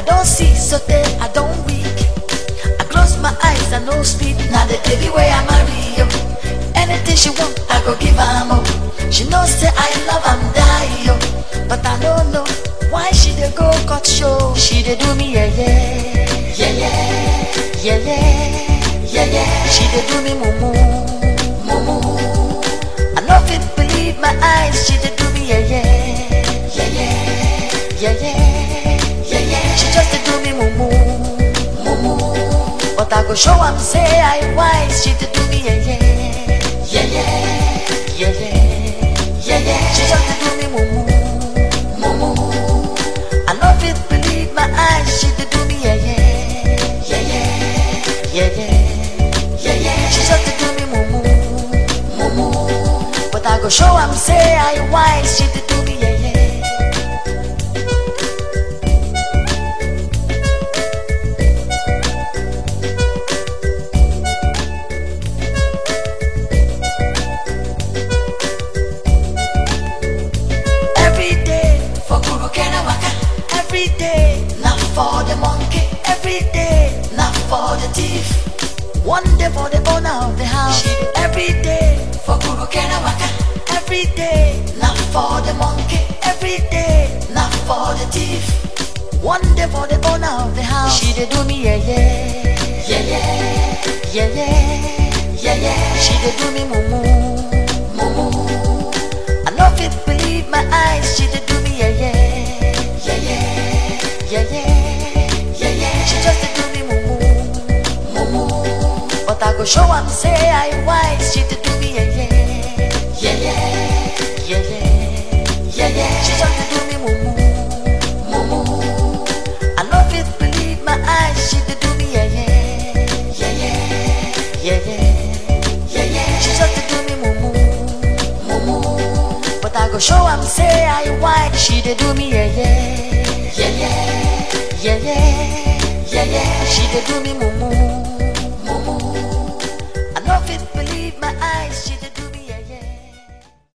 don't see so there I don't weak. I close my eyes, I no speak. Now the baby way I marry you. Anything she want, I go give her more. She knows say I love am die yo. But I don't know why she dey go cut show. She dey do me yeah yeah, yeah yeah, yeah yeah, yeah yeah. She dey do me mumu, mumu. I no fit believe my eyes. She dey do me yeah yeah, yeah yeah, yeah yeah, yeah yeah. She just dey do me mumu, mumu. But I go show am say I wise. She dey do me yeah yeah, yeah yeah, yeah yeah, yeah yeah. She just dey do me mumu, mumu. I no fit believe my eyes. She dey do me yeah yeah, yeah yeah, yeah yeah, yeah yeah. She just dey do me mumu, mumu. But I go show am say I wise. She dey do me yeah yeah. Every day for Guru Waka. Every day not for the monkey. Every day not for the thief. One day for the owner of the house. Every day for Guru Waka. Every day not for the monkey. Every day not for the thief. One day for the owner of the house. She dey do me yeah yeah, yeah yeah, yeah yeah, yeah yeah. She dey do me mumu, mumu. I no fit believe my eyes. She dey do me yeah yeah, yeah yeah, yeah yeah, yeah yeah. She just dey do me mumu, mumu. But I go show am say I wise. She dey do me yeah yeah, yeah yeah, yeah yeah, yeah yeah. She just dey do me mumu, mumu. I no fit believe my eyes. She dey do me yeah yeah, yeah yeah, yeah yeah, yeah yeah. She just dey do me mumu, mumu. But I go show am say I white. She dey do me yeah yeah, yeah yeah, yeah yeah, yeah yeah. She dey do me mumu.